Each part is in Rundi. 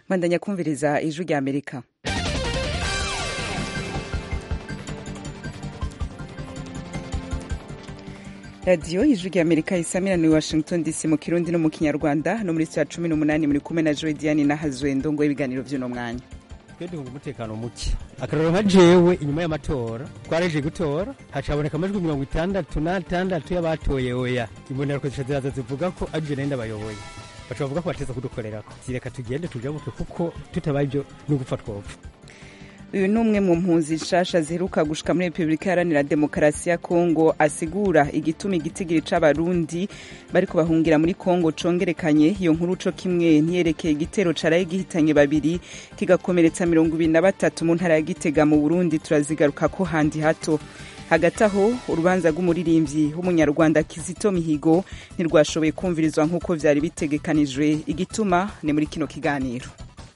bandanya kumviriza ijwi rya amerika radiyo ijwi rya amerika isamiraniye washington dc mu kirundi no mu kinyarwanda no muri saa cumi n'umunani muri kumwe na joy diane na hazwendo ngo ibiganiro by'uno mwanya twe duhunga umutekano muke akarorero nka jewe inyuma y'amatora twaraje gutora hacaboneka amajwi mirongo itandatu n'atandatu y'abatoye oya imbonera ziraza zivuga ko ari je nari ndabayoboye baca bavuga ko bateza kudukorerako zireka tugende tujabuke kuko tutabaye ibyo n'ugupfa twopfa uyu ni umwe mu mpunzi nshasha ziheruka gushika muri repubulika iharanira demokarasi ya kongo asigura igituma igitigiri c'abarundi bariko bahungira muri kongo congerekanye iyo nkuru co kimwe ntiyerekeye igitero caraye gihitanye babiri kigakomeretsa mirongo ibiri na batatu mu ntara ya gitega mu burundi turazigarukako handi hato hagati aho urubanza rw'umuririmbyi w'umunyarwanda kizito mihigo ntirwashoboye kumvirizwa nk'uko vyari bitegekanijwe igituma ni muri kino kiganiro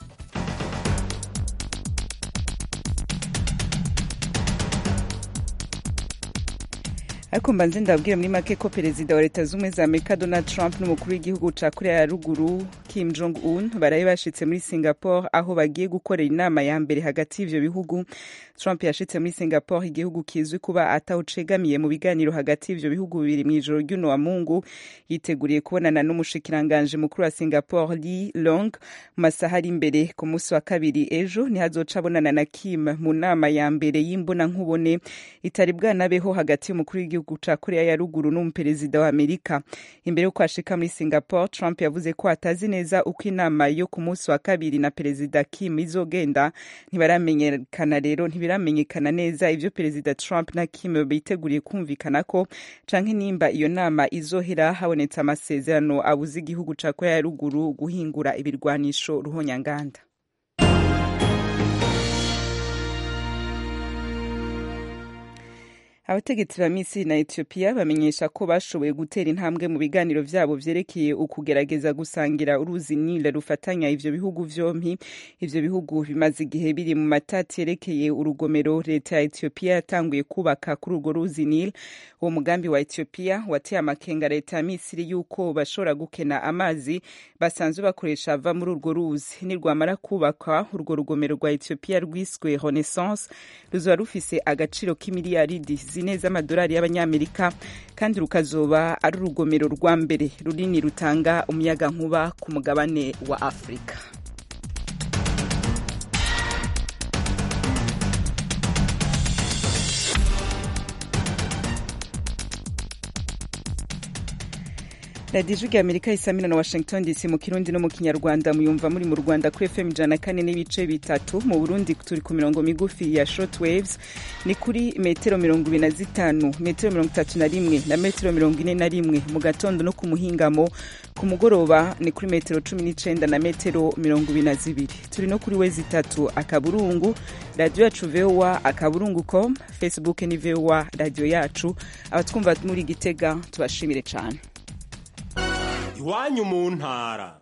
ariko mbanze ndabwira muri make ko perezida wa leta z'ubumwe za amerika donald trump n'umukuru w'igihugu ca korea ya ruguru kim jong un baraye bashitse muri singapore aho bagiye gukorera inama ya mbere hagati y'ivyo bihugu trump yashitse muri singapore igihugu kizwi kuba atawucegamiye mu biganiro hagati y'ivyo bihugu bibiri mw'ijoro ry'uno wa mungu yiteguriye kubonana n'umushikiranganje mukuru wa singapore lee long mu masaha ari imbere ku munsi wa kabiri ejo nihazoca abonana na kim mu nama ya mbere y'imbonankubone itari bwanabeho hagati y'umukuru w'igihugu igihugu ca korea ya ruguru n'umuperezida wa amerika imbere y'uko ashika muri singapore trump yavuze ko atazi neza uko inama yo ku munsi wa kabiri na perezida kim izogenda ntibaramenyekana rero ntibiramenyekana neza ivyo perezida trump na kim biteguriye kumvikana ko canke nimba iyo nama izohera habonetse amasezerano abuza igihugu ca korea ya ruguru guhingura ibirwanisho ruhonyanganda abategetsi ba misiri na etiyopiya bamenyesha ko bashoboye gutera intambwe mu biganiro vyabo vyerekeye ukugerageza gusangira uruzi nile rufatanya ivyo bihugu vyompi ivyo bihugu bimaze igihe biri mu matati yerekeye urugomero leta ya etiyopiya yatanguye kubaka kuri urwo ruzi nile uwo mugambi wa etiyopiya wateye amakenga leta ya misiri yuko bashobora gukena amazi basanzwe bakoresha ava muri urwo ruzi nirwamara kubakwa urwo rugomero rwa etiyopiya rwiswe renaissance ruzoba rufise agaciro k'imiliyaridi zine z'amadolari y'abanyamerika kandi rukazoba ari urugomero rwa mbere runini rutanga umuyaga nkuba ku mugabane wa afurika radiyo ijwi rya amerika isamina na washington dc mu kirundi no mu kinyarwanda muyumva muri mu rwanda kuri fm ijana na kane n'ibice bitatu mu burundi turi ku mirongo migufi ya short waves ni kuri metero mirongo ibiri na zitanu metero mirongo itatu na rimwe na metero mirongo ine na rimwe mu gatondo no ku muhingamo ku mugoroba ni kuri metero cumi n'icenda na metero mirongo ibiri na zibiri turi no kuri wezi itatu akaburungu radiyo yacu voa akaburungu com facebook ni voa radiyo yacu abatwumva muri gitega tubashimire cane iwanyu mu ntara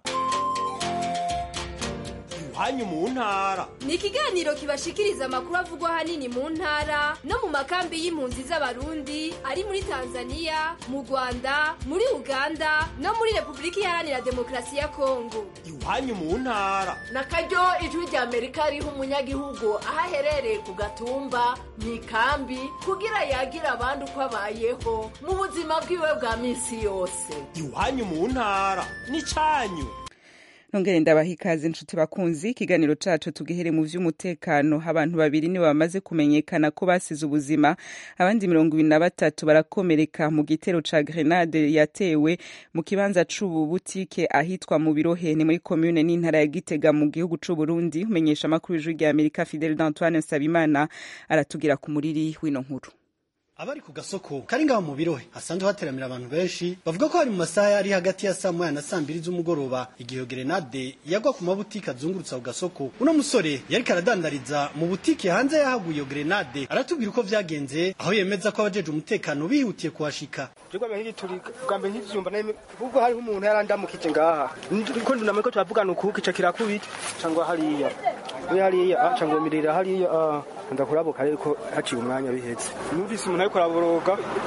iwanyu mu ntara ni ikiganiro kibashikiriza amakuru avugwa ahanini mu ntara no mu makambi y'impunzi z'abarundi ari muri tanzania mu rwanda muri uganda no muri repubulika iharanira demokarasi ya kongo iwanyu mu ntara na karyo ijwi rya amerika riha umunyagihugu aho aherereye ku gatumba mu ikambi kugira yagira abandi uko abayeho mu buzima bwiwe bwa minsi yose iwanyu mu ntara ni cyanyu nongere ndabaha ikaze inshuti bakunzi ikiganiro cacu tugihere mu vy'umutekano abantu babiri nibo bamaze kumenyekana ko basize ubuzima abandi mirongo ibiri na batatu barakomereka mu gitero ca grenade yatewe mu kibanza c'ubu butike ahitwa mu birohe ni muri komune n'intara ya gitega mu gihugu c'uburundi umenyesha amakuru y'ijwi rya amerika fidel d'antoine nsabimana aratugira ku muriri w'ino nkuru abari ku gasoko kari ngaho mu birohe hasanzwe hateramira abantu benshi bavuga ko hari mu masaha ari hagati ya saa moya na saa mbiri z'umugoroba igihe grenade yagwa ku mabutike azungurutsa ku gasoko uno musore yariko aradandariza mu butike hanze yahaguye iyo grenade aratubwira uko vyagenze aho yemeza ko abajeje umutekano bihutiye kuhashika Jugwa mbere turi bwambe ntivyumva nayo ubwo hariho umuntu yarandamukije ngaha ndiko ndunamye ko turavugana uku kica kirakubita cangwa hariya we hariya ah cangwa mirira hariya ah ndakurabuka ariko haciye umwanya bihetse numvise umuntu ariko araboroga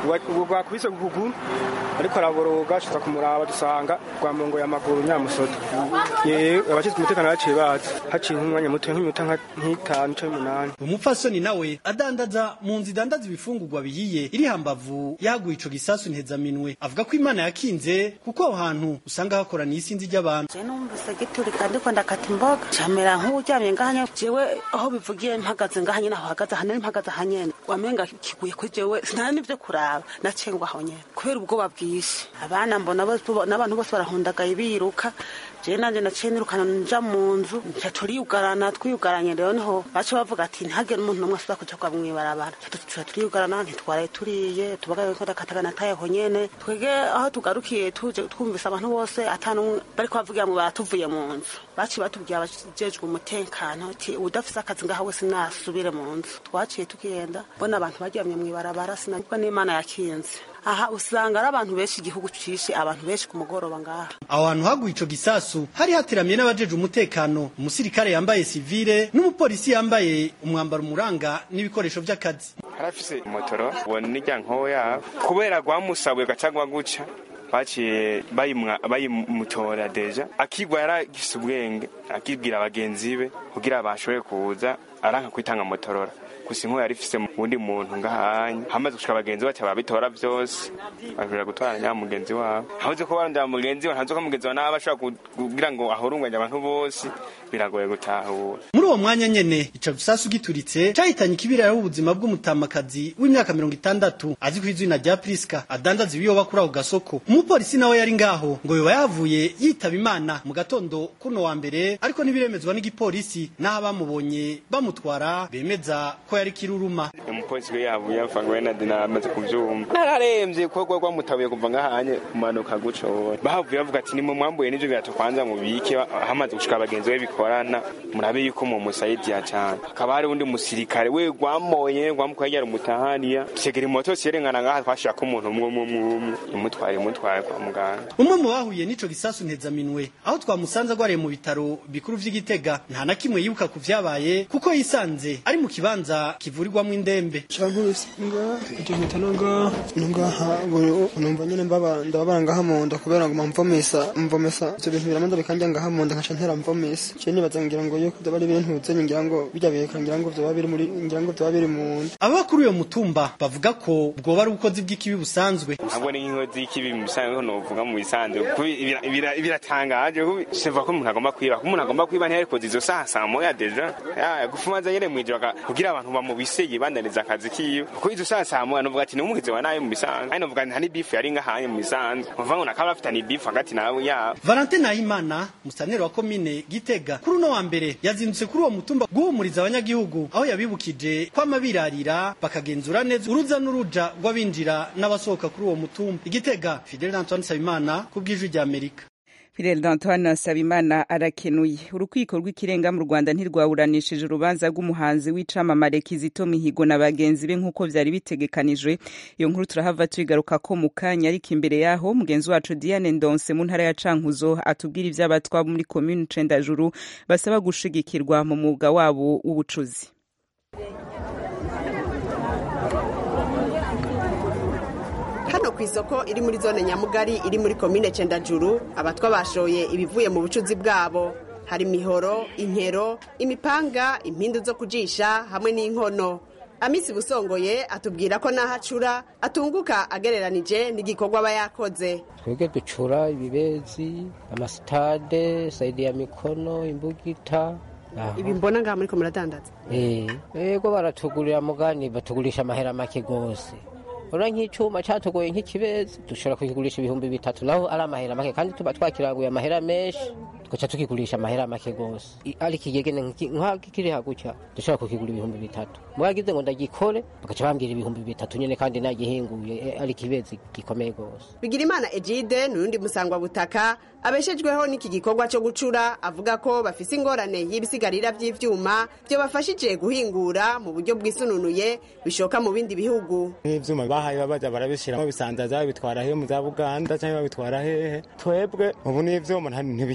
ubu rwakubise ku kuguru ariko araboroga ashitsa kumuraba dusanga rwamongoye amaguru nyamusoto yewe abashinzwe umutekano baciye baza haciye nk'umwanya muto nk'iminota nka- nk'itanu canke umunani umupfasoni nawe adandaza mu nzu idandaza ibifungurwa bihiye iri hambavu yaguye ico gisasu ntezaminwe avuga ko imana yakinze kuko aho hantu usanga hakoraniye isinzi ry'abantu je numvise giturika ndiko ndakata imboga camera nk'uryamye ngahanya jewe aho bivugiye mpagaze ngahanye naho hagaze hanene mpagaze hanyene wamenga kiguye kuri jewe sinari nivyo kuraba nacengwa aho nyene kubera ubwoba bwinshi abana mbona bose n'abantu bose barahundagaye biruka jewe nanje naciye nirukana nja mu nzu nca turiyugarana twiyugaranye rero niho baca bavuga ati ntihagire umuntu n'umwe asubira kuja kwa mwibarabara tuca turiyugarana ntitwaraye turiye tubagaye ko dakatagana tayeho nyene twege aho tugarukiye tuje twumvise abantu bose atanumwe bariko bavugira ngo baratuvuye mu nzu baciye batubwiye abajejwe umutekano ati udafise akazi ngaha wese nasubire mu nzu twaciye tugenda mbona abantu baryamye mwibarabara sinabwo n'imana yakinze aha usanga ari abantu benshi igihugu cishe abantu benshi ku mugoroba ngaha aho hantu haguye ico gisasu hari hateramiye n'abajeje umutekano umusirikare yambaye sivile n'umupolisi yambaye umwambaro umuranga n'ibikoresho vy'akazi harafise motoro ubona n'irya nkoya kubera rwamusabuye gacagwa guca baciye bayimwa- bayimutora deja akigwa yaragifise ubwenge akibwira bagenzi be kugira bashobore kuza aranka kwitanga motorora gusa inkuba yari ifise uwundi muntu ngahanya hamaze gushika bagenzi baca babitora vyose bashobora gutwara nya mugenzi wabo habuze ko barondera mugenzi we ntazi ko mugenzi wawe nawe ashobora ku- kugira ngo ahurunganye abantu bose biragoye gutahura muri uwo mwanya nyene ico gisasu gituritse cahitanye ikibiriraho ubuzima bw'umutamakazi w'imyaka mirongo itandatu azi ku izina rya priska adandaza ibiyoba kuri ako gasoko umupolisi nawe yari ngaho ngo yoba yavuye yitaba imana mu gatondo kuno wa mbere ariko ntibiremezwa n'igipolisi n'aho abamubonye bamutwara bemeza ko yari kiruruma umupolisi we yavuye apfa ngo wenda dinamaze kuvyumva nararemvye kuko rwamutabuye kuva ngahanye kumanuka guco bahavuye bavuga ati nimwe mwambuye n'ivyo birato kwanza mubike hamaze gushika abagenzi be bikorana murabe yuko mu musaidiya cane hakaba hari undi musirikare we rwamoye rwamukwegera umutahaniya tegera imoto siyerengana ngaha twashirako umuntu umwe umwe umwe umwe imutware imutware kwa muganga umwe mu bahuye n'ico gisasu ntezaminwe aho twamusanze agwariye mu bitaro bikuru vy'igitega nta na kimwe yibuka ku vyabaye kuko yisanze ari mu kibanza kivurirwamwo indembe cankubise ngaha ije mpita no ngaha no ngaha ubu numva nyene mbaba ndababara ngaha mu nda kubera ngo mvomesa mvomesa ivyo bintu biramanza bikanja ngaha mu nda nkaca ntera mvomesa je nibaza ngira ngo yuko vyaba ari ibintu zenye ngira ngo birya biheka ngira ngo vyoba biri muri ngira ngo vyoba biri mu nda ababa kuri uyo mutumba bavuga ko bwoba ari ubukozi bw'ikibi busanzwe ntabwo ni nk'inkozi y'ikibi mu bisanzwe novuga mu bisanzwe kuko bira- bira- biratangaje kuko siva ko umuntu agomba kwiba ko umuntu agomba kwiba ntiyarikoze izo saha saa moya deja Ya, gufumaza nyene mw'ijoro aka- kugira abantu bamubise yibandaniza akazi kiwe kuko izo saha saa moya novuga ati ni umugizi wa nabi mu bisanzwe kandi novuga nta n'ibifu yari ngahanye mu bisanzwe uvuga ngo nakaba bafitanye ibifu hagati nawe yabo Valentin Nahimana musaneri wa komine Gitega kuri uno wa mbere yazindutse kuri uwo mutumba guhumuriza abanyagihugu aho yabibukije kwama birarira bakagenzura neza uruza n'uruja rw'abinjira n'abasohoka kuri uwo mutumba Igitega Fidel Antoine Sabimana ku bw'ijwi rya Amerika Fidel D'Antoine Nsabimana arakenuye urukiko rw'ikirenga mu Rwanda ntirwawuranishije urubanza rw'umuhanzi w'icamamare Kizito Mihigo na bagenzi be nk'uko vyari bitegekanijwe iyo nkuru turahava tuyigaruka ko mu kanya ariko imbere yaho mugenzi wacu Diane Ndonse mu ntara ya Cankuzo atubwira ivy'abatwa muri commune Cendajuru basaba gushigikirwa mu mwuga wabo w'ubucuzi hano ku isoko iri muri zone nyamugari iri muri komine cendajuru abatwa bashoye ibivuye mu bucuzi bwabo hari imihoro inkero imipanga impindu zo kujisha hamwe n'inkono amisi busongoye atubwira ko n'aho acura atunguka agereranije n'igikorwa aba yakoze twebwe ducura ibibezi amasitade sayidi ya mikono imbugita aho. ibi mbona ngaha muri ko muradandaza Eh, yego baratugurira mugani batugurisha amahera make gose ura nk'icuma catugoye nk'ikibezi dushobora kukigurisha ibihumbi bitatu naho ari amahera make kandi tuba twakiranguye amahera menshi tugaca tukigurisha amahera make gose I- ari ikigegene nk'iki- nk'akiriha gutya dushobora kukigura ibihumbi bitatu mwagize ngo ndagikore bagaca bambwira ibihumbi bitatu nyene kandi nagihinguye eh, ari ikibezi gikomeye gose bigirimana egide n'urundi musangwabutaka abeshejweho n'iki gikorwa cyo gucura avuga ko bafise ingorane y'ibisigarira vy'ivyuma byo bafashije guhingura mu buryo bwisununuye bishoka mu bindi bihugu nk'ivyuma bahaye babaja barabishiramo bisanzaza babitwara he mu za buganda cyangwa babitwara hehe twebwe ubu n'ivyuma nta- ntibikiboneka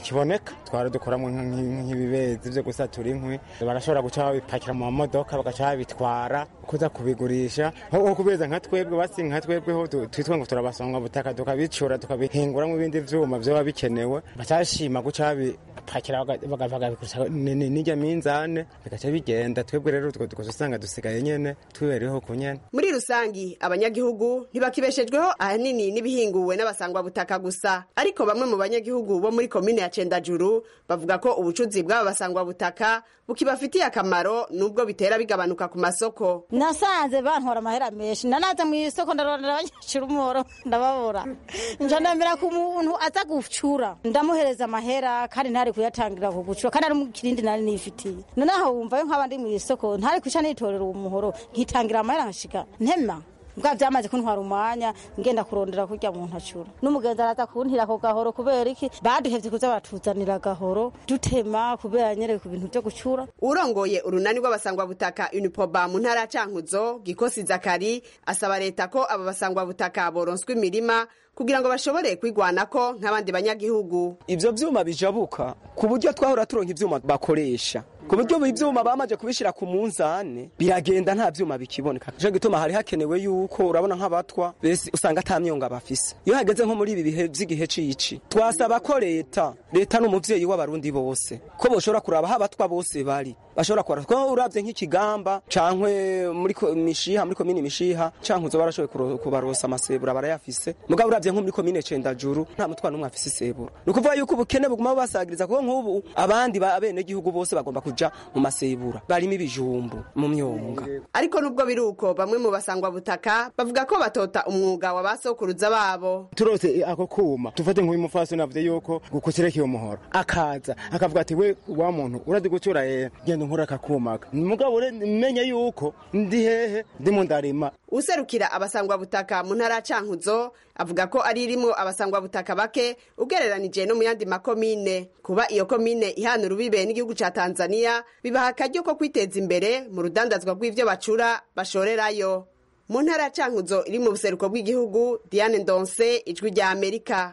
butaka twara dukoramo nk'ibibezi vyo gusatura inkwi barashobora guca babipakira mu mamodoka bagaca babitwara kuza kubigurisha nko kubeza nka twebwe basi nka twebweho twitwa ngo turabasonga butaka tukabicura tukabihinguramwo ibindi vyuma vyoba bikenewe bacashima guca babipakira bagabigurisha n'irya minzane bigaca bigenda twebwe rero utwo dukoze usanga dusigaye nyene twibereho ku nyene muri rusangi abanyagihugu ntibakibeshejweho ahanini n'ibihinguwe n'abasangwa butaka gusa ariko bamwe mu banyagihugu bo muri komine ya cendajuru bavuga ko ubucuzi bw'aba basangwa butaka bukibafitiye akamaro nubwo bitera bigabanuka ku masoko nasanze bantwara amahera menshi nanaze mu isoko ndarondera abanyeshuri umuro ndababura nja ndemera ku muntu aza gucura ndamuhereza amahera kandi ntari kuyatangira ku gucura kandi ari mu kirindi nari nifitiye noneho wumvayo nk'aba ndi mu isoko ntari kuca nitorera uwo muhoro nkitangira amahera nkashika ntema bwa byamaze kuntwara umwanya ngenda kurondera kurya mu ntacura n'umugenzi araza kuntira ako gahoro kubera iki baduhevye kuza batuzanira gahoro dutema kubera nyereye ku bintu vyo gucura urongoye urunani rw'abasangwa butaka unipoba mu ntara ya cankuzo gikosi zakari asaba leta ko aba basangwa butaka boronswa imirima kugira ngo bashobore kwigwanako nk'abandi banyagihugu ivyo vyuma bijabuka ku buryo twahora turonka ivyuma bakoresha ku buryo ivyuma bamaze kubishira ku munzane biragenda nta vyuma bikiboneka nico gituma hari hakenewe yuko urabona nk'abatwa bese usanga ata myonga bafise iyo hageze nko muri ibi bihe vy'igihe cici twasaba ko leta leta n'umuvyeyi w'abarundi bose ko boshobora kuraba aho abatwa bose bari bashobora kora ko uravye nk'ikigamba cankwe muri mishiha muri komini mishiha canke uzo barashoboye kubarosa amasebura barayafise mugabo uravye nko muri komine cendajuru nta mutwana n'umwe afise isebura ni ukuvuga yuko ubukene buguma basagiriza kuko nk'ubu abandi bene gihugu bose bagomba kuja mu masebura barimo ibijumbu mu myonga ariko nubwo biri uko bamwe mu basangwa butaka bavuga ko batota umwuga wa basokuruza babo turose ako kuma tufate nk'uyu mufasoni avuze yuko gukukirekiye umuhoro akaza akavuga ati we wa muntu urazi gucura eh genda nkora akakumaka mugabo menye yuko ndi hehe ndimo ndarima userukira abasangwa butaka mu ntara ya cankuzo avuga ko ari irimo abasangwa butaka bake ugereranije no mu yandi makomine kuba iyo komine ihana urubibe n'igihugu ca tanzania bibaha akaryo ko kwiteza imbere mu rudandazwa rw'ivyo bacura bashorerayo mu ntara ya cankuzo iri mu buseruko bw'igihugu diane ndonse ijwi rya amerika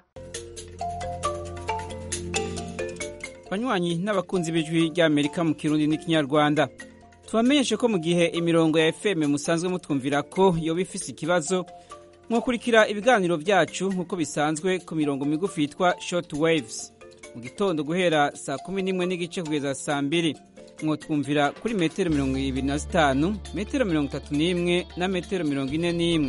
banywanyi n'abakunzi b'ijwi ry'amerika mu kirundi n'ikinyarwanda tubamenyeshe ko mu gihe imirongo ya fm musanzwe mutwumvira ko yoba ifise ikibazo mwakurikira ibiganiro byacu nk'uko bisanzwe ku mirongo migufi yitwa short waves mu gitondo guhera saa kumi n'imwe n'igice kugeza saa mbiri mwotwumvira kuri metero mirongo ibiri na zitanu metero mirongo itatu n'imwe na metero mirongo ine n'imwe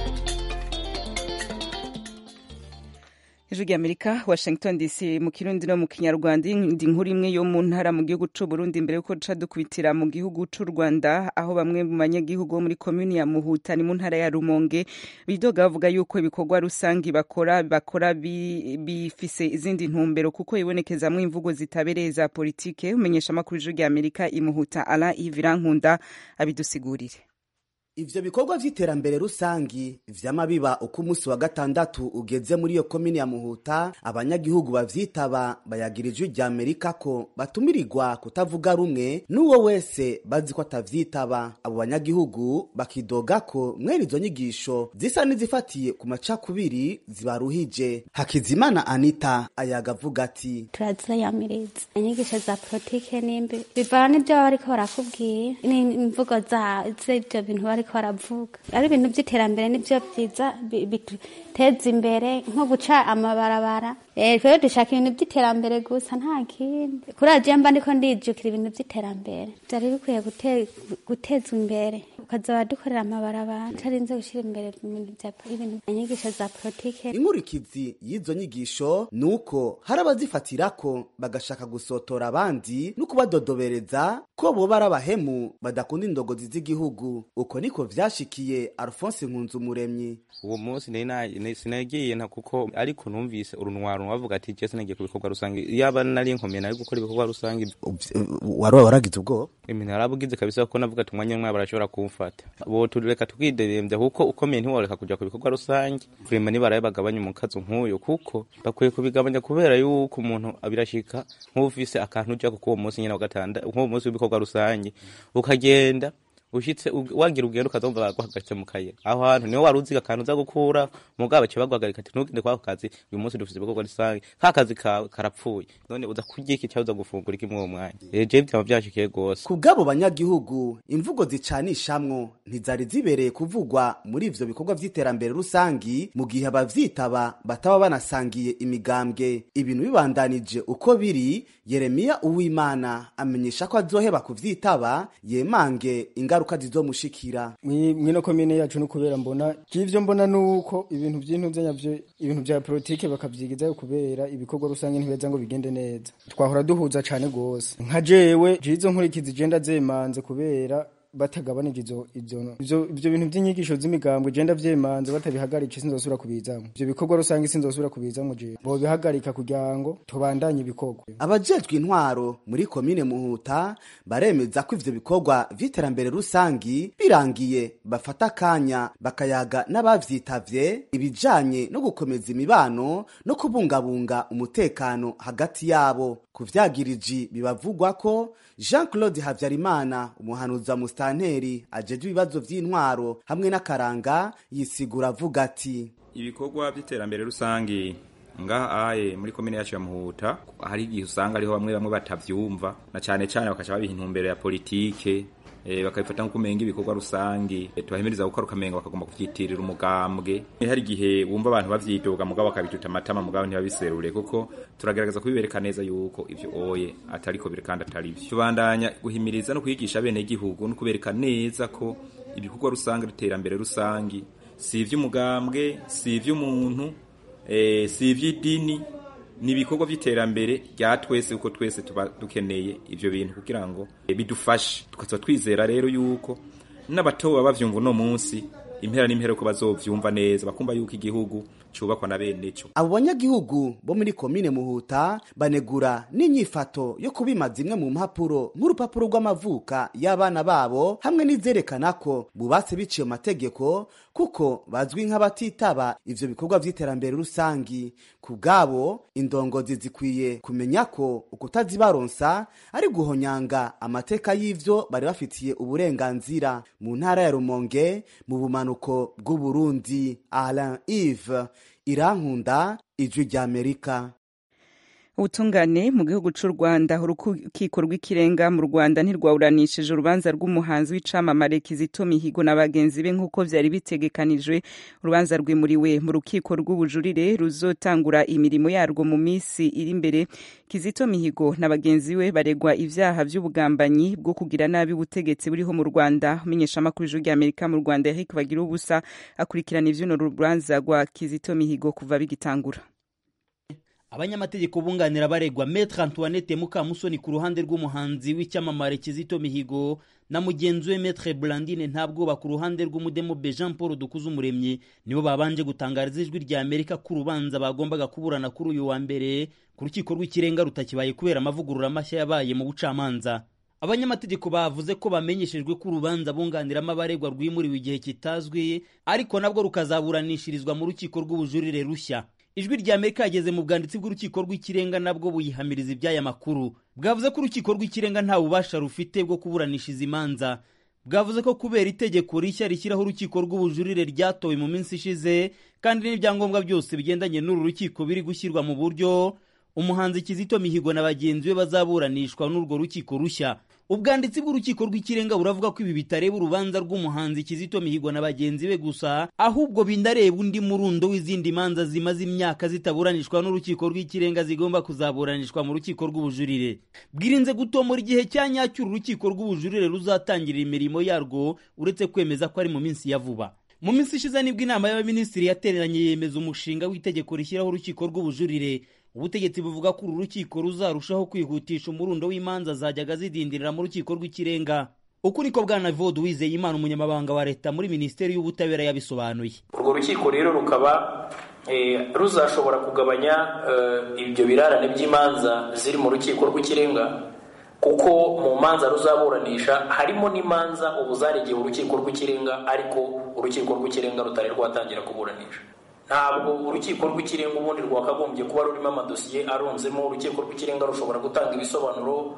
ijwi ry'amerika washington dc mu kirundi no mu kinyarwanda indi nkuru imwe yo mu ntara mu gihugu c'u burundi mbere yuko duca dukubitira mu gihugu c'u rwanda aho bamwe mu banyagihugu bo muri komuni ya muhuta ni mu ntara ya rumonge bidoga bavuga yuko ibikorwa rusangi bakora bakora bifise izindi ntumbero kuko ibonekezamwo imvugo zitabereye za politike umenyesha amakuru ijwi ry'amerika imuhuta ala ivirankunda abidusigurire ivyo bikorwa vy'iterambere rusangi vyama biba uko umunsi wa gatandatu ugeze muri iyo komini ya muhuta abanyagihugu bavyitaba bayagira ijwi rya amerika ko batumirirwa kutavuga rumwe n'uwo wese bazi ko atavyitaba abo banyagihugu bakidoga ko mwene izo nyigisho zisa n'izifatiye ku macakubiri zibaruhije hakizimana anita ayaga avuga ati turaziyamiriza inyigisho za politike nimbi bivana n'ivyo baba bariko barakubwira n'imvugo z'ivyo bintu bari bariko baravuga ari ibintu by'iterambere nibyo byiza biduteza imbere nko guca amabarabara rero dushaka ibintu by'iterambere gusa nta kindi kuri agiye mba ndiko ndijukira ibintu by'iterambere byari bikwiye gutezwa imbere ukazaba dukorera amabarabara utarinze gushyira imbere ibintu inyigisho za politike inkurikizi y'izo nyigisho ni uko hari abazifatirako bagashaka gusotora abandi no kubadodobereza ko boba ari abahemu badakunda indogozi z'igihugu uko niko vyashikiye alphonse nkunzumuremyi uwo munsi sinagiye nta kuko ariko numvise urunwaro bavuga ati je sinagiye ku bikorwa rusange yaba nari nkomeye nari gukora ibikorwa rusange waroba waragize ubwoba ibintu narabugize kabisa kuko navuga ati umwanya umwe barashobora kumfata bo tureka tukidedembya kuko ukomeye ntiworeka kuja ku bikorwa rusange vrema nibaraye bagabanya umukazo nk'uyo kuko bakwiye kubigabanya kubera yuko umuntu abirashika nk'ufise akantu ujako k'uwo munsi nyene wa gatanda nk'uwo munsi w'ibikorwa rusange ukagenda ushitse ug- wagira ugenda ukazumva baguhagaritse mu kayira aho hantu niho wari uziga akantu uza gukura mugabo baciye baguhagarika ati ntugende kwako kazi uyu munsi dufite ibikorwa rusange ka kazi kawe karapfuye none uza kurya iki cyangwa uza gufungura iki muri uwo mwanya Eh, jewe byaba byashikiye rwose ku bw'abo banyagihugu imvugo zicanishamwo ntizari zibereye kuvugwa muri ivyo bikorwa vy'iterambere rusangi mu gihe abavyitaba bataba banasangiye imigambwe ibintu bibandanije uko biri yeremiya uwimana amenyesha ko azoheba kuvyitaba yemange ingaruka zizomushikira Mwi- mwino komine yacu no kubera mbona kivyo mbona nuko ibintu by'intuze nyavyo ibintu vya politike bakavyigizayo kubera ibikorwa rusange ntibeza ngo bigende neza twahora duhuza cane gose nka jewe jizo nkurikizi je ndazemanze kubera batagabanije izo izo ivyo ivyo bintu vy'inyigisho z'imigambwe je ndavyemanze batabihagarika sinzosubira kubizamwo ivyo bikorwa rusange sinzosubira kubizamwo je bobihagarika kugira ngo tubandanye ibikorwa abajejwe intwaro muri komine muhuta baremeza ko ivyo bikorwa vy'iterambere rusangi birangiye bafata akanya bakayaga n'abavyitavye ibijanye no gukomeza imibano no kubungabunga umutekano hagati yabo ku vyagiriji bibavugwa ko jean claude havyarimana umuhanuzi wa musitanteri ajejwe ibibazo vy'intwaro hamwe n'akaranga yisigura avuga ati ibikorwa by'iterambere rusange ngaha aye muri komine yacu ya muhuta hari igihe usanga ariho bamwe bamwe batavyumva na cane cane bakaca babiha intumbero ya politike eh, bakabifata nko kumenga ibikorwa rusange eh, tubahimiriza gukora ukamenga bakagomba kuvyitirira umugambwe Eh, hari igihe wumva abantu bavyidoga mugabo bakabituta amatama mugabo ntibabiserure kuko turagerageza kubibereka neza yuko ivyo oye atariko biri kandi atari vyo tubandanya guhimiriza no kwigisha bene igihugu no kubereka neza ko ibikorwa rusange n'iterambere rusange si ivy'umugambwe si ivy'umuntu eh, si ivy'idini ni ibikorwa by'iterambere rya twese uko twese tuba dukeneye ivyo bintu kugira ngo eh, bidufashe tukaza twizera rero yuko n'abatoba bavyumva uno munsi impera n'impera ko bazovyumva neza bakumva yuko igihugu cubakwa na bene co abo banyagihugu bo muri komine muhuta banegura n'inyifato yo kubima zimwe mu mpapuro nk'urupapuro rw'amavuka y'abana babo hamwe n'izerekana ko bubatse biciye mu mategeko kuko bazwi nk'abatitaba ivyo bikorwa vy'iterambere rusangi ku bwabo indongozi zikwiye kumenya ko ukutazibaronsa ari guhonyanga amateka y'ivyo bari bafitiye uburenganzira mu ntara ya rumonge mu bumanuko bw'uburundi alain ive irankunda ijwi ry'amerika ubutungane mu gihugu cy'u rwanda urukiko rw'ikirenga mu rwanda ntirwawuranishije urubanza rw'umuhanzi w'icamamare kizito mihigo na bagenzi be nk'uko byari bitegekanijwe urubanza rwimuriwe mu rukiko rw'ubujurire ruzotangura imirimo yarwo mu minsi iri imbere kizito mihigo na bagenzi be baregwa ibyaha by'ubugambanyi bwo kugira nabi ubutegetsi buriho mu rwanda umenyeshamakuru ijwi ry'amerika mu rwanda eric bagira ubusa akurikirana ivy'uno rubanza rwa kizito mihigo kuva bigitangura abanyamategeko bunganira baregwa Maître Antoinette Mukamusoni ku ruhande rw'umuhanzi w'icyamamare Kizito Mihigo na mugenzi we Maître Blandine Ntabwoba ku ruhande rw'umudemobe Jean Paul Dukuzumuremyi nibo babanje gutangariza ijwi rya Amerika ko urubanza bagombaga kuburana kuri uyu wa mbere ku rukiko rw'ikirenga rutakibaye kubera amavugurura mashya yabaye mu bucamanza abanyamategeko bavuze ko bamenyeshejwe ko urubanza bunganiramo abaregwa rwimuriwe igihe kitazwi ariko nabwo rukazaburanishirizwa mu rukiko rw'ubujurire rushya ijwi rya amerika yageze mu bwanditsi bw'urukiko rw'ikirenga nabwo buyihamiriza iby'aya makuru bwavuze ko urukiko rw'ikirenga nta bubasha rufite bwo kuburanisha izi manza bwavuze ko kubera itegeko rishya rishyiraho urukiko rw'ubujurire ryatowe mu minsi ishize kandi n'ibyangombwa byose bigendanye n'uru rukiko biri gushyirwa mu buryo umuhanzi kizito mihigo na bagenzi be bazaburanishwa n'urwo rukiko rushya ubwanditsi bw'urukiko rw'ikirenga buravuga ko ibi bitareba urubanza rw'umuhanzi kizito mihigo na bagenzi be gusa ahubwo bindareba undi murundo w'izindi manza zimaze imyaka zitaburanishwa n'urukiko rw'ikirenga zigomba kuzaburanishwa mu rukiko rw'ubujurire bwirinze gutomora igihe cya nyacyo uru rukiko rw'ubujurire ruzatangirira imirimo yarwo uretse kwemeza ko ari mu minsi ya vuba mu minsi ishize nibwo inama y'abaminisitiri yateranye yemeza umushinga w'itegeko rishyiraho urukiko rw'ubujurire ubutegetsi buvuga ko uru rukiko ruzarushaho kwihutisha umurundo w'imanza zajyaga zidindirira mu rukiko rw'ikirenga uku niko bwana vod wizeye imana umunyamabanga wa leta muri minisiteri y'ubutabera yabisobanuye urwo rukiko rero rukaba ruzashobora kugabanya ibyo birarane by'imanza ziri mu rukiko rw'ikirenga kuko mu manza ruzaburanisha harimo n'imanza ubu zaregeye urukiko rw'ikirenga ariko urukiko rw'ikirenga rutari rwatangira kuburanisha ntabwo urukiko rw'ikirenga ubundi rwakagombye kuba rurimo amadosiye arunzemo urukiko rw'ikirenga rushobora gutanga ibisobanuro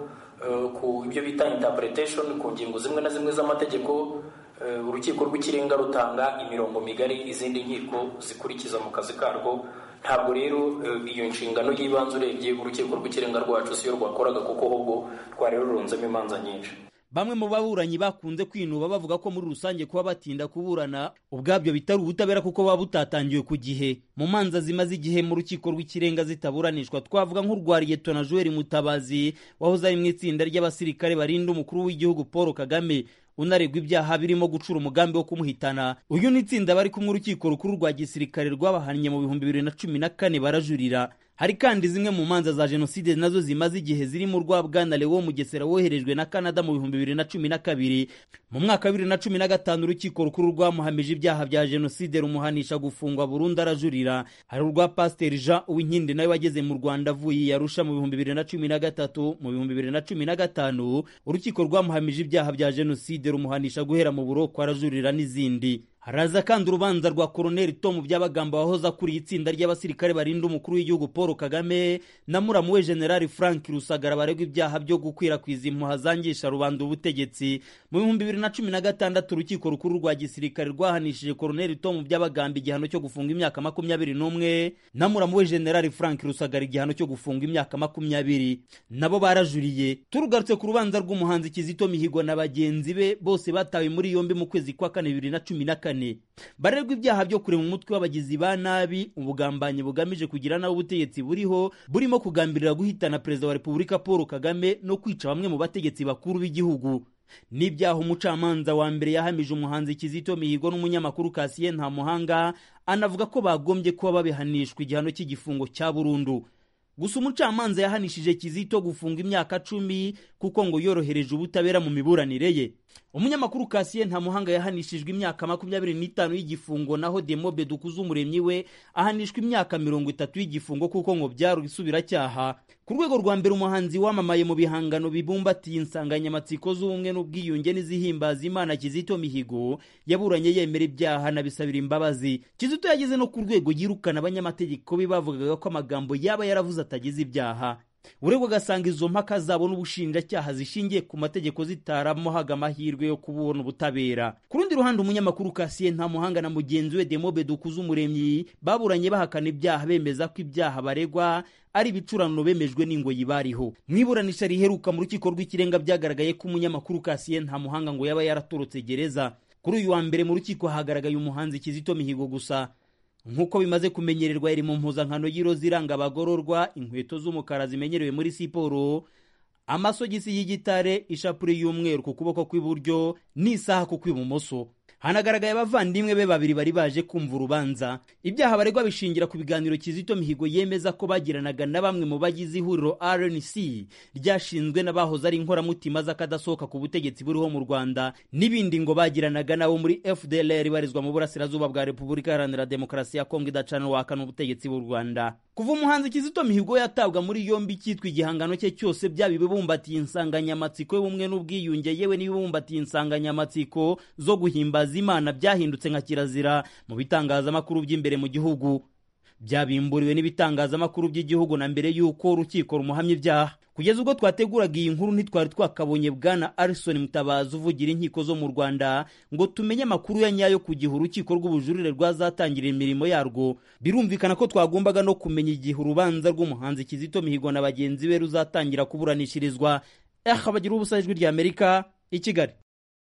eh, ku ibyo bita interpretation ku ngingo zimwe na zimwe z'amategeko eh, urukiko rw'ikirenga rutanga imirongo migari izindi nkiko zikurikiza mu kazi karwo ntabwo rero eh, iyo nshingano y'ibanze urebye urukiko rw'ikirenga rwacu siyo rwakoraga kuko ahubwo rwari rurunzemo imanza nyinshi bamwe mu baburanyi bakunze kwinuba bavuga ko muri rusange kuba batinda kuburana ubwabyo bitari ubutabera kuko buba butatangiwe ku gihe mu manza zimaze igihe mu rukiko rw'ikirenga zitaburanishwa twavuga nk'urwa liyetona joel mutabazi wahoze ari mu itsinda ry'abasirikare barinda umukuru w'igihugu paul kagame unaregwa ibyaha birimo gucura umugambi wo kumuhitana uyu ni itsinda bari kumwe urukiko rukuru rwa gisirikare rwabahannye mu bihumbi bibiri na cumi na kane barajurira hari kandi zimwe mu manza za jenoside nazo zimaze igihe zirimo urwa bwana lewo mugesera woherejwe na canada mu bihumbi bibiri na cumi na kabiri mu mwaka wa bibiri na cumi na gatanu urukiko rukuru rwamuhamije ibyaha bya jenoside rumuhanisha gufungwa burundu arajurira hari urwa pasiteri jean uwinkindi nawe wageze mu rwanda avuye yarusha mu bihumbi bibiri na cumi na gatatu mu bihumbi bibiri na cumi na gatanu urukiko rwamuhamije ibyaha bya jenoside rumuhanisha guhera mu buroko arajurira n'izindi haraza kandi urubanza rwa koroneli tomu byabagamba wahoze akuriye itsinda ry'abasirikare barinda umukuru w'igihugu paul kagame na muramu we generali frank rusagara baregwa ibyaha byo gukwirakwiza impuha zangisha rubanda ubutegetsi mu bihumbi bibiri na cumi na gatandatu urukiko rukuru rwa gisirikare rwahanishije koroneli tomu byabagamba igihano cyo gufunga imyaka makumyabiri n'umwe na muramu we generali frank rusagara igihano cyo gufunga imyaka makumyabiri nabo barajuriye turugarutse ku rubanza rw'umuhanzi kizito mihigo na bagenzi be bose batawe muri yombi mu kwezi kwa kane bibiri na cumi na kane barerwa ibyaha byo kurema umutwe w'abagizi ba nabi ubugambanyi bugamije kugira nabi ubutegetsi buriho burimo kugambirira guhitana perezida wa repubulika paul kagame no kwica bamwe mu bategetsi bakuru b'igihugu n'ibyaha umucamanza wa mbere yahamije umuhanzi kizito mihigo n'umunyamakuru kasiye nta muhanga anavuga ko bagombye kuba babihanishwa igihano cy'igifungo cya burundu gusa umucamanza yahanishije kizito gufunga imyaka cumi kuko ngo yorohereje ubutabera mu miburanire ye umunyamakuru kasiye nta muhanga yahanishijwe imyaka makumyabiri n'itanu y'igifungo naho demobe dukuze umuremyi we ahanishwa imyaka mirongo itatu y'igifungo kuko ngo byari isubiracyaha ku rwego rwa mbere umuhanzi wamamaye mu bihangano bibumbatiye insanganyamatsiko z'ubumwe n'ubwiyunge n'izihimbaza imana kizito mihigo yaburanye yemera ibyaha anabisabira imbabazi kizito yageze no ku rwego yirukana abanyamategeko be bavugaga ko amagambo yaba yaravuze atagize ibyaha uregwa agasanga izo mpaka zabo n'ubushinjacyaha zishingiye ku mategeko zitaramuhaga amahirwe yo kubona ubutabera ku rundi ruhande umunyamakuru kasiye nta muhanga na mugenzi we demobe dukuze umuremyi baburanye bahakana ibyaha bemeza ko ibyaha baregwa ari ibicurano bemejwe n'ingoyi bariho mu iburanisha riheruka mu rukiko rw'ikirenga byagaragaye ko umunyamakuru kasiye nta muhanga ngo yaba yaratorotse gereza kuri uyu wa mbere mu rukiko hagaragaye umuhanzi kizito mihigo gusa nk'uko bimaze kumenyererwa iri mu mpuzankano y'iroza iranga abagororwa inkweto z'umukara zimenyerewe muri siporo amasogisi y'igitare ishapure y'umweru ku kuboko kw'iburyo n'isaha ku kw'ibumoso hanagaragaye abavandimwe be babiri bari baje kumva urubanza ibyaha baregwa bishingira ku biganiro kizito mihigo yemeza ko bagiranaga na bamwe mu bagize ihuriro rnc ryashinzwe n'abahoze ari inkoramutima z'akadasohoka ku butegetsi buriho mu rwanda n'ibindi ngo bagiranaga nabo muri fdlr ibarizwa mu burasirazuba bwa repubulika iharanira demokarasi ya kongo idacana uwahakana ubutegetsi bw'u rwanda kuva umuhanzi kizito mihigo yatabwa muri yombi cyitwa igihangano cye cyose byaba ibibumbatiye insanganyamatsiko y'ubumwe n'ubwiyunge yewe n'ibibumbatiye insanganyamatsiko zo guhimbaza imana byahindutse nka kirazira mu bitangazamakuru by'imbere mu gihugu byabimburiwe n'ibitangazamakuru by'igihugu na mbere y'uko urukiko rumuhamya ibyaha kugeza ubwo twateguraga iyi nkuru ntitwari twakabonye bwana arison mutabazi uvugira inkiko zo mu rwanda ngo tumenye amakuru ya nyayo ku gihe urukiko rw'ubujurire rwazatangira imirimo yarwo birumvikana ko twagombaga no kumenya igihe urubanza rw'umuhanzi kizito mihigo na bagenzi be ruzatangira kuburanishirizwa aha bagira ubusa ijwi rya amerika i kigali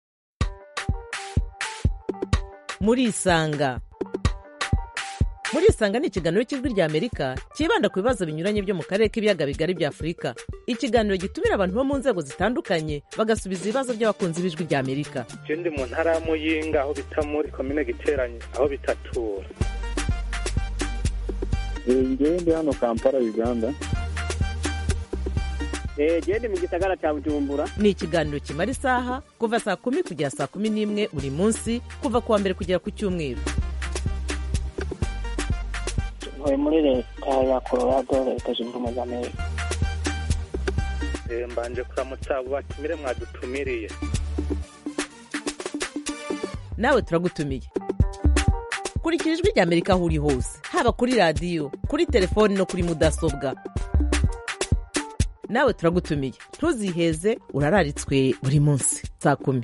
murisanga murisanga ni ikiganiro cy'ijwi rya amerika cyibanda ku bibazo binyuranye byo mu karere k'ibiyaga bigari bya afurika ikiganiro gitumira abantu bo mu nzego zitandukanye bagasubiza ibibazo by'abakunzi b'ijwi rya amerika je ndi mu ntara ya muyinga aho bita muri komine giteranye aho bitatura ngewe ndi hano kampala uganda genda mu gisagara cya bujumbura ni ikiganiro kimara isaha kuva saa kumi kugera saa kumi n'imwe buri munsi kuva ku wa mbere kugera ku cyumweru ntuye muri leta ya colorado leta zunze ubumwe za amerika Eh, mbanje kuramutsa abo batumire mwadutumiriye nawe turagutumiye kurikira ijwi rya amerika aho uri hose haba kuri radiyo kuri telefoni no kuri mudasobwa nawe turagutumiye ntuziheze urararitswe buri munsi saa kumi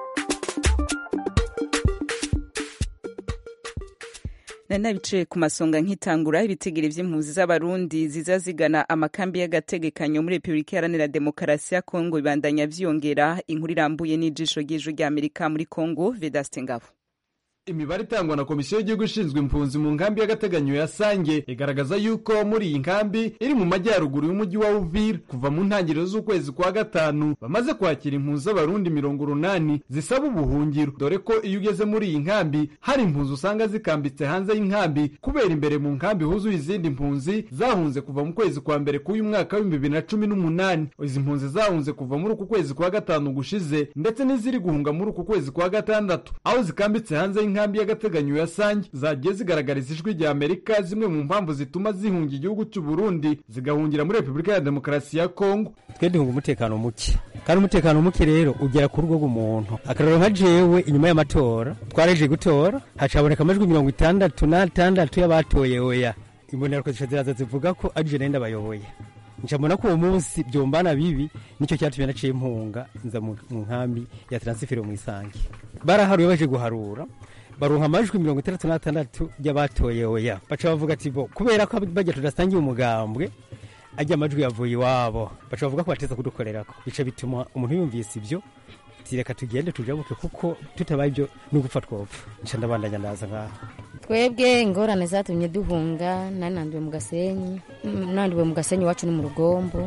nari nabicaye ku masonga nkitangura ibitigiri vy'impunzi z'abarundi ziza zigana amakambi y'agategekanyo muri repubulika iharanira demokarasi ya kongo bibandanya vyiyongera inkuru irambuye n'ijisho ry'ijwi rya amerika muri kongo vedaste ngabo imibare itangwa na komisiyo y'igihugu ishinzwe impunzi mu nkambi y'agateganyo ya sange igaragaza yuko muri iyi nkambi iri mu majyaruguru y'umujyi wa uvira kuva mu ntangiriro z'ukwezi kwa gatanu bamaze kwakira impunzi z'abarundi mirongo urunani zisaba ubuhungiro dore ko iyo ugeze muri iyi nkambi hari impunzi usanga zikambitse hanze y'inkambi kubera imbere mu nkambi huzuye izindi mpunzi zahunze kuva mu kwezi kwa mbere k'uyu mwaka w'ibihumbi bibiri na cumi n'umunani izi mpunzi zahunze kuva muri uku kwezi kwa gatanu gushize ndetse n'iziri guhunga muri uku kwezi kwa gatandatu aho zikambitse hanze y'inkambi inkambi y'agateganyo ya sange zagiye zigaragariza ijwi rya amerika zimwe mu mpamvu zituma zihunga igihugu cy'u burundi zigahungira muri repubulika ya demokarasi ya kongo twe duhunga umutekano muke kandi umutekano muke rero ugera ku rugo rw'umuntu akararo nka jewe inyuma y'amatora twaraje gutora hacaboneka amajwi mirongo itandatu n'atandatu y'abatoye oya imbonerakure ziraza zivuga ko ari je nenda bayoboye ncamubona ko uwo munsi byombana bibi nicyo cyatumye naciye impunga nza mu nkambi ya taransifero mu isange baraharuye baje guharura baronka amajwi mirongo itandatu n'atandatu y'abatoye oya baca bavuga ati bo kubera ko bajya tudasangiye umugambwe ajya amajwi yavuye iwabo baca bavuga ko bateza kudukorerako bica bituma umuntu yumvise ibyo tireka tugende tujabuke kuko tutabaye ibyo n'ugupfa twopfa nca ndabandanya ndaza ngaho twebwe ingorane zatumye duhunga nari nanduwe mu gasenyi nanduwe mu gasenyi iwacu ni mu rugombo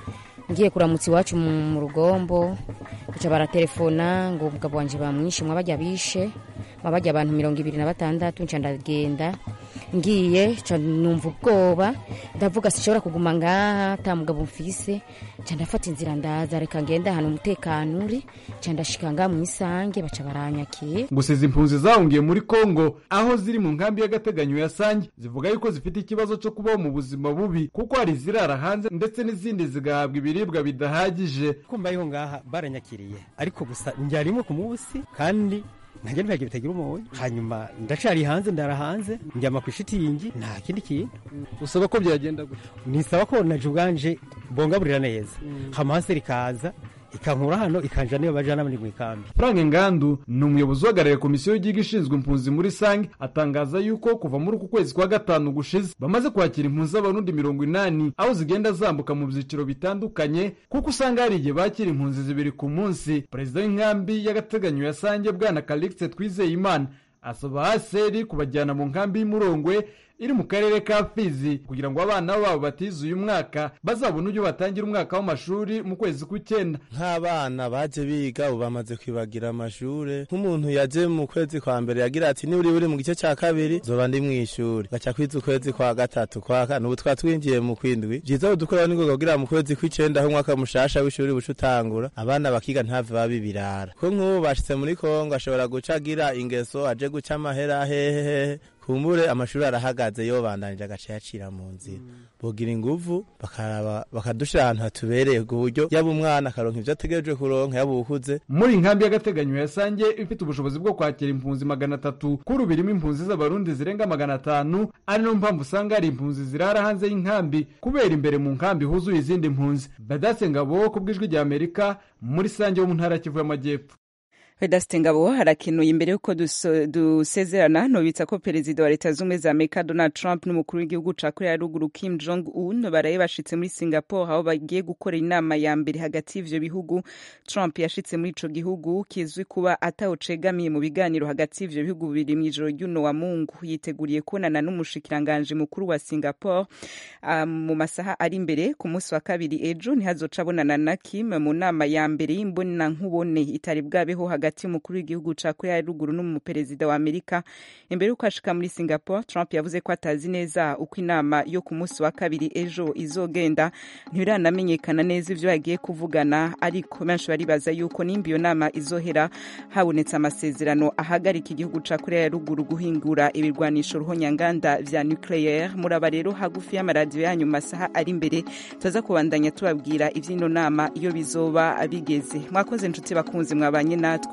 ngiye kuramutsa iwacu mu rugombo baca baratelefona ngo umugabo wanjye bamwishe mwabajya bishe mwabajya abantu mirongo ibiri na batandatu nca ndagenda ngiye nca numva ubwoba ndavuga sinshobora kuguma ngaha ata mugabo mfise nca ndafata inzira ndaza reka ngenda ahantu umutekano uri nca ndashika ngaha mu isange baca baranyakira gusa izi mpunzi zahungiye muri kongo aho ziri mu nkambi y'agateganyo ya sange zivuga yuko zifite ikibazo cyo kubaho mu buzima bubi kuko hari izirara hanze ndetse n'izindi zigahabwa ibiribwa bidahagije kumva yuko ngaha baranyakiriye ariko gusa njya rimwe ku munsi kandi ntajya ntibagira bitagira umuntu hanyuma ndacari hanze ndara hanze njyama ku ishitingi nta kindi kintu usaba ko byagenda gutya nisaba ko naje ubwanje bongaburira neza hama hasi rikaza ikankura hano ikanja niyo bajana muri mu ikambi frank ngandu ni umuyobozi uhagarariye komisiyo y'igihugu ishinzwe impunzi muri sange atangaza yuko kuva muri uku kwezi kwa gatanu gushize bamaze kwakira impunzi z'abarundi mirongo inani aho zigenda zambuka mu byiciro bitandukanye kuko usanga hari igihe bakira impunzi zibiri ku munsi perezida w'inkambi y'agateganyo ya sange bwana calixte twizeyimana asaba haseri kubajyana mu nkambi y'umurongwe iri mu karere ka fizi kugira ngo abana babo batize uyu mwaka bazabone uburyo batangira umwaka w'amashuri mu kwezi k'icyenda nk'abana baje biga ubu bamaze kwibagira amashuri nk'umuntu yaje mu kwezi kwa mbere yagira ati niba uri buri mu gice cya kabiri zoba ndi mu ishuri gaca kwiza ukwezi kwa gatatu kwa kane ubu twaba twinjiye mu kwindwi byiza dukora n'ingoga kugira mu kwezi kw'icyenda aho umwaka mushasha w'ishuri buca utangura abana bakiga ntave baba ibirara ko nk'ubu bashitse muri kongo ashobora guca agira ingeso aje guca amahera hehehe kumbure amashuri arahagaze yo bandanije agace yacira mu nzira bogira inguvu bakaraba bakadushira ahantu hatubereye ku buryo yaba umwana akaronka ivyo ategerejwe kuronka yaba uwukuze muri inkambi y'agateganyo ya sange ifite ubushobozi bwo kwakira impunzi magana atatu kuri ubu irimo impunzi z'abarundi zirenga magana atanu ari nayo mpamvu usanga hari impunzi zirara hanze y'inkambi kubera imbere mu nkambi huzuye izindi mpunzi badase ngabo ku bw'ijwi rya amerika muri sange wo mu ntara ya kivu y'amajyepfo Vedaste Ngabo harakenuye imbere yuko dusezerana nobitsa ko perezida wa leta z'ubumwe za Amerika Donald Trump n'umukuru w'igihugu ca Korea ya ruguru Kim Jong Un baraye bashitse muri Singapore aho bagiye gukora inama ya mbere hagati y'ivyo bihugu Trump yashitse muri ico gihugu kizwi kuba atawucegamiye mu biganiro hagati y'ivyo bihugu bibiri mw'ijoro ry'uno wa Mungu yiteguriye kubonana n'umushikiranganje mukuru wa Singapore um, mu masaha ari imbere ku munsi wa kabiri ejo ntihazoca abonana na Kim mu nama ya mbere y'imbona nkubone itari bwabeho hagati hagati y'umukuru w'igihugu ca korea ya ruguru n'umuperezida wa amerika imbere y'uko ashika muri singapore trump yavuze ko atazi neza uko inama yo ku munsi wa kabiri ejo izogenda ntibiranamenyekana neza ivyo bagiye kuvugana ariko benshi baribaza yuko nimba iyo nama izohera habonetse amasezerano ahagarika igihugu ca korea ya ruguru guhingura ibirwanisho ruhonyanganda vya nucleaire muraba rero hagufi y'amaradiyo yanyu mu masaha ari imbere tuza kubandanya tubabwira ivy'ino nama iyo bizoba bigeze mwakoze nshuti bakunzi mwabanye natwe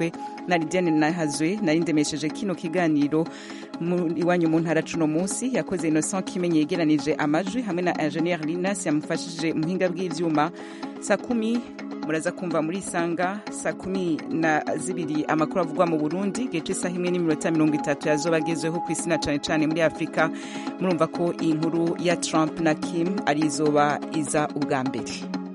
mwumvise na lidiane nahazwe nari ndemesheje kino kiganiro mu- iwanyu mu ntara cuno munsi yakoze innocent kimenye yegeranije amajwi hamwe na ingenieur linas yamufashije muhinga bw'ivyuma saa kumi muraza kumva muri sanga saa kumi na zibiri amakuru avugwa mu burundi gice isaha imwe n'iminota mirongo itatu yazoba agezweho ku isi na cane cane muri afurika murumva ko iyi nkuru ya trump na kim ari izoba iza ubwa mbere